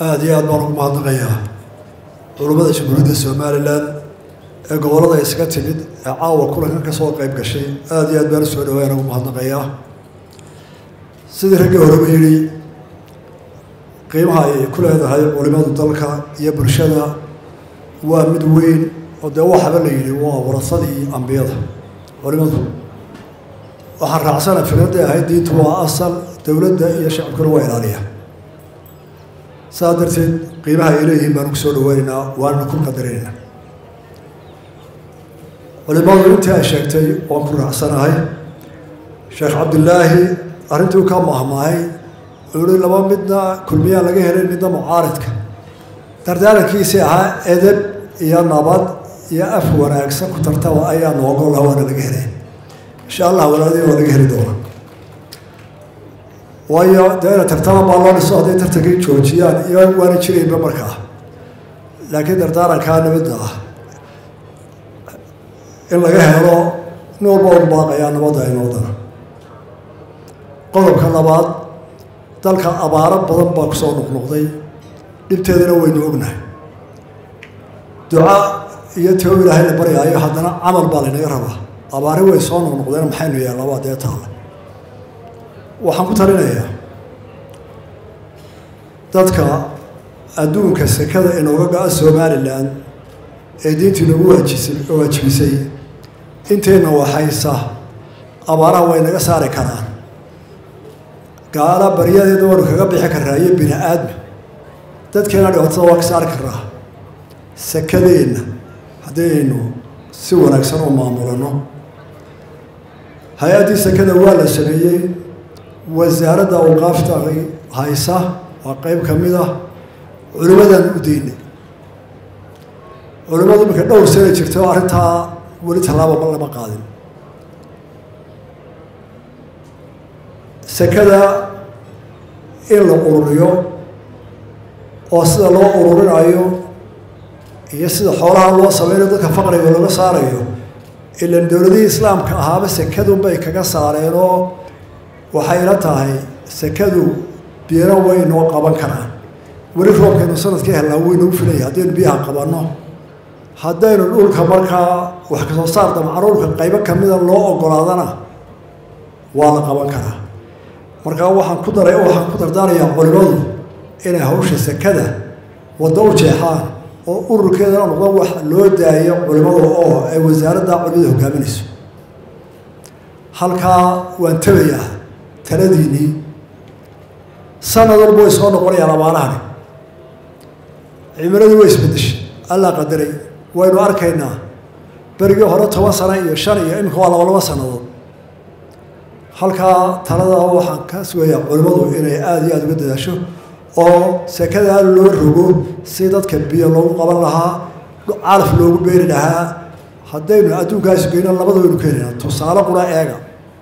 aada iyo aad baan ugu mahadnaqayaa culummada jamhuuriyadda somalilan ee gobollada isaga timid ee caawa kulankan ka soo qayb gashay aada iyo aad baan usoo dhawaayaan ugu mahadnaqayaa sidii raggii horeba yidhi qiimaha ay ku leedahay culimadu dalka iyo bulshada waa mid weyn oo dee waxaba la yidhi waa warasadii ambiyada culimadu waxaan raacsana fikraday ahayd diintu waa asal dowladda iyo shacabkuna waa ilaaliya saas darteed qiimaha ay leeyihiin baanu ku soo dhaweynaynaa waanana ku qadarinaynaa culimadu intii ay sheegtay waan ku raacsanahay sheekh cabdilaahi arrintuu ka mahmaahay ui laba midna kulmiyaan laga helay midna mucaaridka dardaarankiisii ahaa edeb iyo nabad iyo af wanaagsan ku tartaba ayaa noogol ah waana laga helay insha allah walaadii waa laga heli doona waayo dee ina tartama baa loo dhiso hadday tartankii joojiyaan iyo waana jiraynba markaa laakiin dardaarankaa nabadda ah in laga helo nin walba u baaqayaa nabadda inoodana qodobka labaad dalka abaaro badan baa kusoo noqnoqday dhibteedana waynu ognahay duca iyo teo ilaahay la baryaayo haddana camal baa laynaga rabaa abaari way soo noqnoqdeen maxaynu yeellabaa dee taalla waxaan ku talinayaa dadka adduunka sekada inooga go-a somalilan ee diintii nagu waajisay waajibisay inteenna waxaysa abaaraha way naga saari karaan gaala baryadeeda waanu kaga bixi karaa iyo bini aadma dadkeena dhibaatada waa ka saari karaa sekadeenna haddaynu si wanaagsan u maamulano hay-addii sekada waa la sameeyey wasaaradda awqaafta haysa waa qeyb ka mid ah culimmadan u deynay culimmadu iminka dhowr sana jirto arrintaa weli tallaaba lama qaadin sekada in la ururiyo oo sida loo ururinayo iyo sida xoolaha loo sameynayo dadka faqriga laga saarayo ilan dowladihii islaamka ahaaba sekadunbay kaga saareenoo waxayla tahay sekadu biyana way noo qaban karaan weli roobkaynu sanadkii helnaa waynuu filaya haddaynu biyaha qabanno haddaynu dhulka markaa wax kasoo saar damcaruurka qaybo kamida loo ogolaadana waa la qaban karaa markaa waxaan ku daray waxaan ku dardaarayaa culimadu inay hawsha sekada waddo u jeexaan oo ururkeedana noqdo wax loo daayo culimada oo ay wasaaradda culimada hogaaminayso halkaa waan tabayaa taladiinii sanad walba way soo noqonayaan abaarahani cimiladii way isbedeshay allaa qadaray waynu arkaynaa berigii hore toban sano iyo shan iyo iminka waa laba laba sannadood halkaa talada waxaan ka sugayaa culimmadu inay aada iyo aada uga dadaasho oo sekadaa loo rogo si dadka biyo loogu qaban lahaa calaf loogu beeri lahaa haddaynu adduunkaasi geyno labada waynu ka helina tusaale qura eega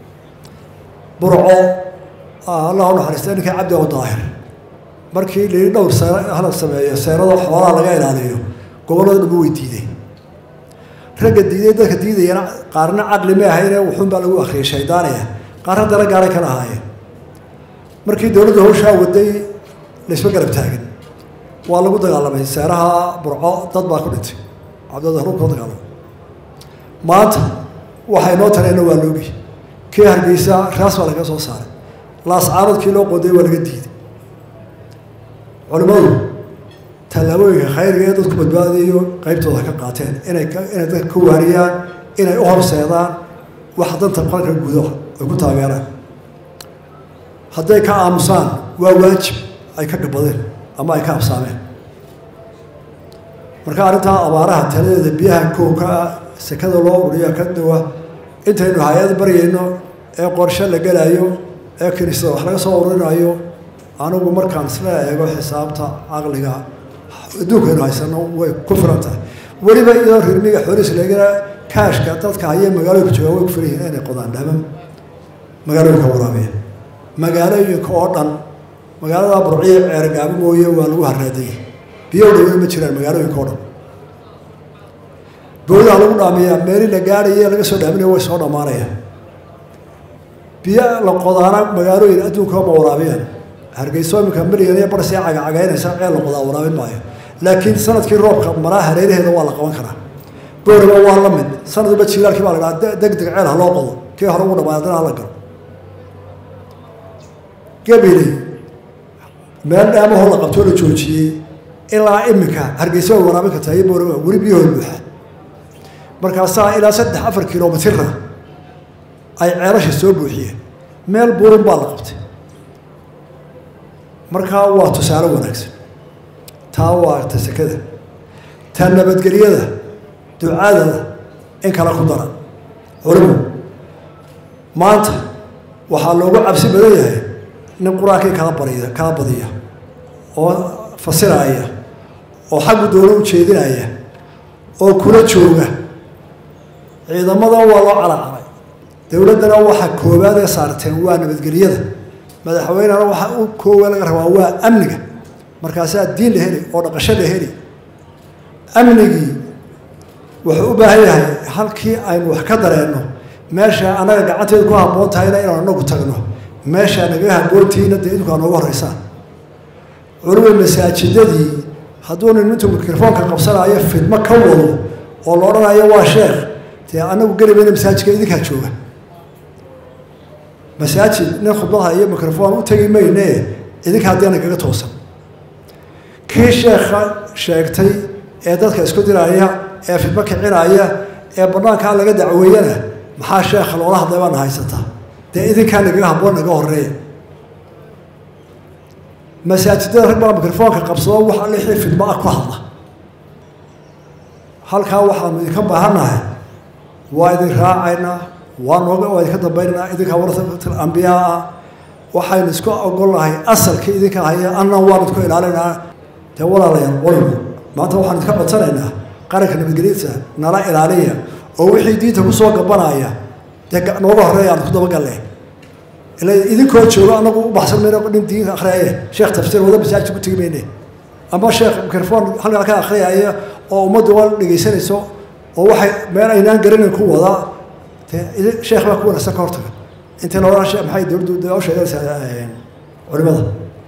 burco allah u naxariista ninkii cabdi o daahir markii lii dhowr see hala sameeyo seerada xoolaha laga ilaaliyo gobollada dhama way diideen ragga diiday dadka diidayana qaarna caqli ma ahayne wuxuunbaa lagu akriyay shaydaaniya qaarna dara gaaray kala ahaayeen markii dowladda hawshaa waday laysma garab taagin waa lagu dagaalamay seeraha burco dad baa ku dhintay cabdada rubka dagaalamay maanta waxay noo tareenna waa loogi kii hargeysa raas baa laga soo saaray laascaaradkii loo qoday waa laga diiday culimmadu tallaabooyinka khayriga ee dadku badbaadayo qeybtooda ka qaateen inay inay dadka ka waariyaan inay u horseedaan wax danta qalka gudo ay ku taageeraan hadday ka aamusaan waa waajib ay ka gabadeen ama ay ka absaameen marka arrintaa abaaraha taladeeda biyaha koowka ah sekada loo ururiya ka dawa intaynu hay-ad baryayno ee qorshe la gelaayo ee kinisada wax laga soo ururinayo anigu markaan isla eego xisaabta caqliga adduunkaynu haysano way ku filan tahay weliba iyadoo rirmiga xooliis leegana kaashka dadka haya magaalooyinka jooga way ku filan yihiin inay qodaan dhaman magaalooyinka waraabiya magaalooyinka oo dhan magaalada burciya ceergaabo mooye waa lagu haraadayay biyo dhawey ma jiraan magaalooyinka o dhan bowdaha lagu dhaamiyaa meeli la gaadhaye laga soo dhaaminaya way soo dhammaanayaan biyo la qodaana magaalooyin adduunka ma waraabiyaan hargeyso iminka milyan iyo bar sii cagacagaynaysa ceel la qodaa waraabin maayo laakiin sanadkii roobka maraa hareeraheeda waa la qaban karaa booraba waa la mid sanadba jiilaalkii baa la dhaha deg deg ceel ha loo qodo kii hore ugu dhamaay haddana hala galo gabiley meel dhaamahoo la qabtoo la joojiyey ilaa iminka hargeysa way waraabin kartaa iyo booraba weli biyahooda buuxa markaasaa ilaa saddex afar kilomitira ay ceelasha soo buuxiyeen meel buurin baa la qabtay markaa waa tusaale wanaagsan taa waa ta sekada ta nabadgelyada ducada in kala ku dara culimu maanta waxaa loogu cabsi badan yahay nin qur-aankii kala bariya kala badiya oo fasiraya oo xaggu doono u jeedinaya oo kula jooga ciidamadan waa loo calacalay dowladdana waxa koowaad ee saarteen waa nabadgelyada madaxweynena waxa u koowaad laga rabaa waa amniga markaasaa diin la heli oo dhaqasho la heli amnigii wuxuu u baahan yahay halkii aynu wax ka dareenno meesha annaga gacanteedu ku habboon tahayna inaan anagu tagno meesha nagaga habboontihiina dee idinku aa nooga horreysaan culumay masaajidadii hadduu nin intuu mikrofoonka qabsanaayo fidmo ka wado oo la odhanayo waa sheekh dee anagu gelimayna masaajidka idinkaa jooga masaajid nin khudbadha iyo microfoon u tegi mayne idinka haddiina kaga toosan kii sheekha sheegtay ee dadka isku diraya ee fidmo kicinaya ee banaankaa laga dacweeyana maxaa sheekha loola hadlay baana haysataa dee idinkaa nagaga habboon naga horeeya masaajidada rag baa microfoonka qabsado waxa lixii fidmo ah ku hadla halkaa waxaanu idinka baahannahay waa idin raacaynaa waa nooga waa idinka dambaynaynaa idinkaa warasatul ambiyaa ah waxaynu isku ogolnahay asalkii idinka haya annan waanu idku ilaalinaynaa dee walaalayaal qolimu maanta waxaan idinka codsanaynaa qaranka nabadgelyadiisa nala ilaaliya oo wixii diinta kusoo gabanaya dee nooga horeeya aan ku dabagalle ila idinkoo joogo anagu u baxsan mayno nin diinka akhriyaye sheekh tafsiir wada masaajid ku tegi mayne ama sheekh microfoon halkaa ka akhriyaya oo ummaddu waa dhegaysanayso oo waxay meel aynaan garanayn ku wadaa dee sheekh baa ku wanaagsan ka hortaga intii loola maxay dowladdu dee u sheeganaysaa culimada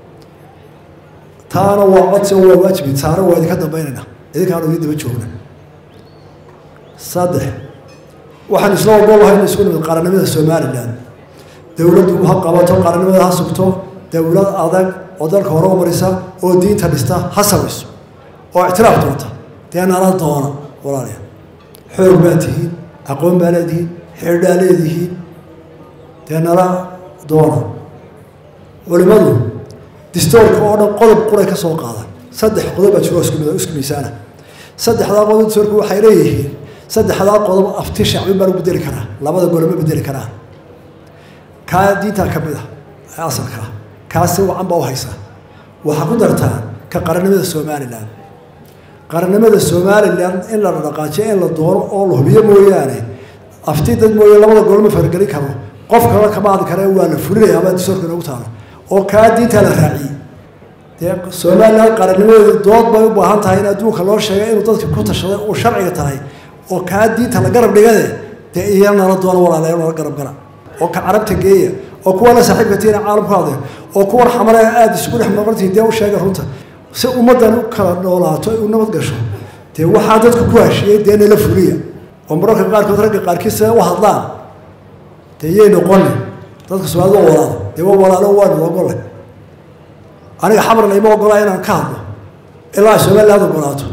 taana waa codsi waa waajibi taana waa idinka dambaynayna idinkaanu idin daba joogna saddex waxaan isla ogolahay in isku nimid qaranimada somalilan dowladdu ha qabato qaranimada ha sugto dowlad adag oo dalka hore u marisa oo diinta dhista ha samayso oo ictiraaf doonta dee nala doona walaalayaal xoog baa tihiin aqoon baa leedihiin xeerdhaa leedihiin dee nala doona culimadu distoorka oo dhan qodob quray ka soo qaadan saddex qodob baa jiro isku isku miisaana saddexdaa qodob distoorku waxay leeyihiin saddexdaa qodob afti shacbi baa lagu bedeli karaa labada gole ma bedeli karaan kaa diintaa ka mid ah ee asalkaa kaasi wacan baa u haysaa waxaa ku dartaa ka qarannimada somalilan qarannimada somalilan in la dhaqaajiyo in la doono oo la hubiyo mooyaane afti dad mooye labada gole ma fargelin karo qof kale kama hadli kare waa la fulinaya ama distoorka inoogu taalo oo kaa diintaa la raaciyey dee somalilan qarannimadeedu dood bay u baahan tahay in adduunka loo sheegay inuu dadka ku tashaday uu sharciga tahay oo kaa diinta la garab dhigade dee iya nala doono walaalayaal nala garab gala oo ka carabta geeya oo kuwa la saaxiibka tiina caalamku hadle oo kuwan xamale aada isugu dhex maqantihin dee u sheega runta si ummaddan u kala noolaato ay u nabad gasho dee waxaa dadku ku hashiyey dee nala fuliya oo mararka qaarkood ragga qaarkiis u hadlaan dee yay noqonin dadka soomaalida waa walaalo dee waa walaalo waanu ogole aniga xamar layma ogolaa inaan ka hadlo ilaa somaliland ogolaato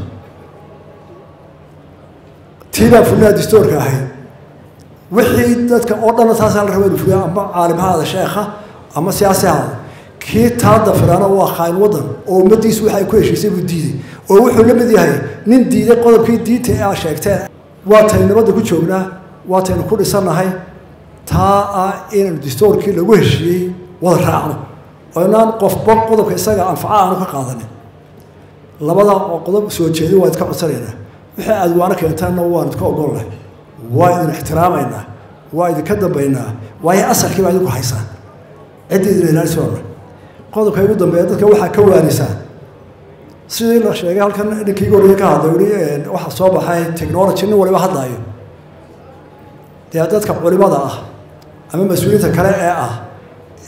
tii baa fulinaha distoorka ahayd wixii dadka oo dhanna taasaa la raba inu fuliya ama caalim ha aada sheekha ama siyaasi ha aada kii taa dafiraana waa khaain waddan oo ummaddiisu waxa ay ku heshiisay buu diiday oo wuxuu la mid yahay nin diiday qodobkii diinta ee aa sheegteen waa taynu nabadda ku joognaa waa taynu ku dhisannahay taa ah inaynu distoorkii lagu heshiiyey wada raacno oo inaan qofba qodobka isaga anfaca aanu ka qaadanin labada qodob soo jeedin waa idka codsanaynaa wixii aad waana keentaanna waan idka ogolnahay waa idin ixtiraamaynaa waa idinka dambaynaa waayo asalkii baa idinku haysaan ciddii idin ilaalisoona qodobka igu dambeeya dadka waxaa ka waanisaan sidii la sheegay halkan ninkii goriya ka hadlay weli waxaa soo baxay technology nin waliba hadlaayo dee dadka culimada ah ama mas-uuliyiinta kale ee ah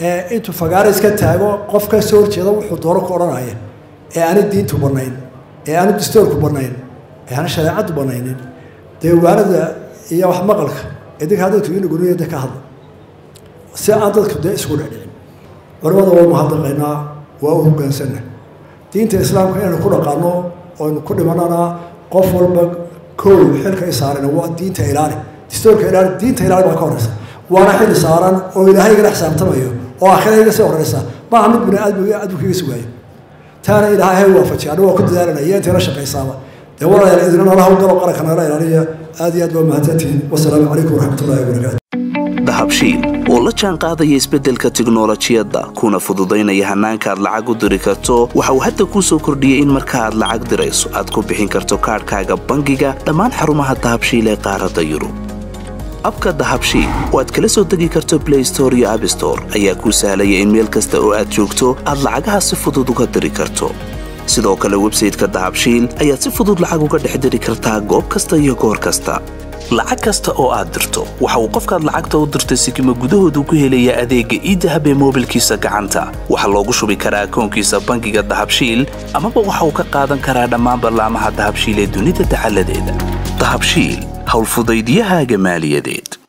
ee intuu fagaara iska taago qof ka soo horjeeda wuxuu doono ku odhanaya ee aani diintu bannayn ee aanu distoorku bannayn ee aana shareecaddu bannaynin dee waanada iyo wax maqalka idinka dadku inuguniya ka hadla si aan dadku dee isugu dhecdhicin culamada waa mahadnaqaynaa waa u hoggaansanna diinta islaamka inaynu ku dhaqaano oynu ku dhimanana qof walba kow xilka i saarana waa diinta ilaali distoorka ilaali diinta ilaali baa ka horeysa waana xili saaran oo ilaahay igala xisaabtamayo oo aakhira iga sii horeysa maaha mid bini aadmiga adduunka iga sugaayo taana ilaahay waafajiy anigu waa ku dadaalanaya iyo intayla shaqaysaaba dee walaalayaal idina nala hawlgalo qaranka nagala ilaaliya aad iyo aad baa mahadsantihiin wasalaamu calaykum waraxmatullahi wabarakaatu dahabshiil oo la jaan qaadaya isbeddelka tiknolojiyadda kuna fududaynaya hannaanka aad lacag u diri karto waxa uu hadda kuu soo kordhiyey in marka aad lacag dirayso aad ku bixin karto kaadhkaaga bangiga dhammaan xarumaha dahabshiil ee qaaradda yurub abka dahabshiil oo aad kala soo degi karto blay store iyo abstore ayaa kuu sahlaya in meel kasta oo aad joogto aad lacagaha si fudud uga diri karto sidoo kale websayteka dahabshiil ayaad si fudud lacag uga dhex diri kartaa goob kasta iyo goor kasta lacag kasta oo aad dirto waxa uu qofkaad lacagta u dirtay sikima gudahoodu ku helayaa adeegga iidahab ee moobilkiisa gacanta waxaa loogu shubi karaa akoonkiisa bangiga dahabshiil amaba waxa uu ka qaadan karaa dhammaan ballaamaha dahabshiil ee dunida dacaladeeda dahabshiil howlfudaydiyahaaga maaliyadeed